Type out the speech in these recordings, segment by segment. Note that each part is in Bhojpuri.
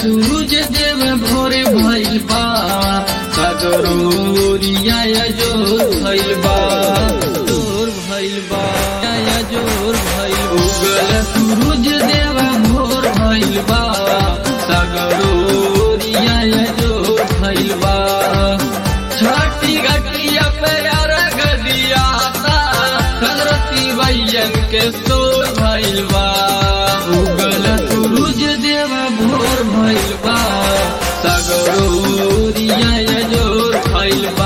सूरज देव भोरे भइल बा सगरोरिया जोर भइल बा जोर भइल बा या जोर भइल उगल सूरज देव भोर भइल बा सगरोरिया जोर भइल बा छठी गटिया पे अरग दिया सरस्वती भैयन के सोर भइल बा उगल सूरज देव भोर भइल बा सगरोरिया जोर भइल बा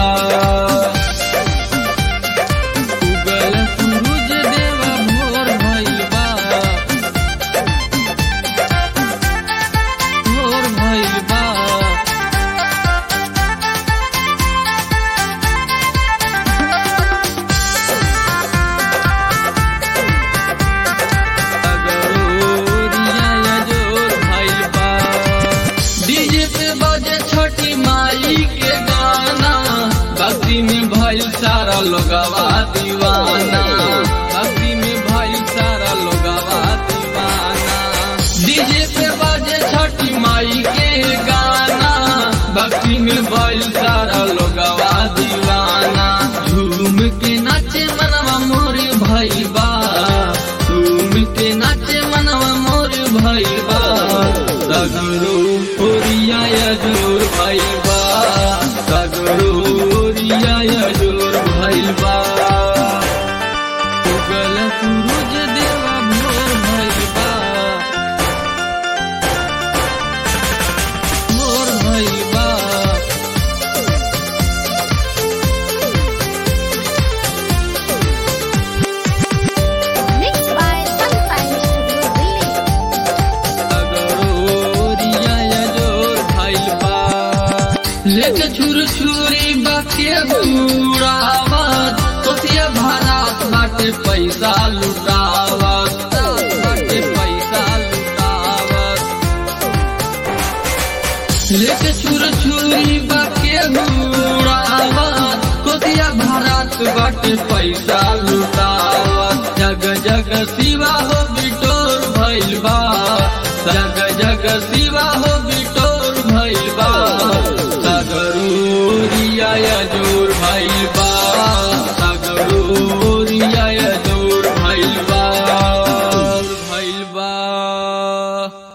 उगल सूरज देव भोर भइल बा भोर भइल बा डीजे पे बजे छोटी माई के गाना भक्ति में भइल सारा लोगवा दीवाना भक्ति में भइल सारा लोगवा दीवाना डीजे पे बजे छोटी माई के गाना भक्ति में भइल सारा लोगवा दीवाना झूम के नाचे मनवा मोर भइल बा झूम के नाचे मनवा मोर भइल बा सगरो ओरिया जोर भइल बा सगरो ओरिया जोर भइल बा उगल सूरज देवा भोर भइल बा भोर भइल बा Mixed by Sunshine Studio Delhi. लेके छुर छुरी बाके बुरावत कोसिया भारत बाटे पैसा लुटावत बाटे पैसा लुटावत लेके छुर छुरी बाके बुरावत कोसिया भारत बाटे पैसा लुटावत जग जग शिवा हो बिटोर भइल बा जग जग शिवा हो बिटोर भइल बा सगरूरिया जो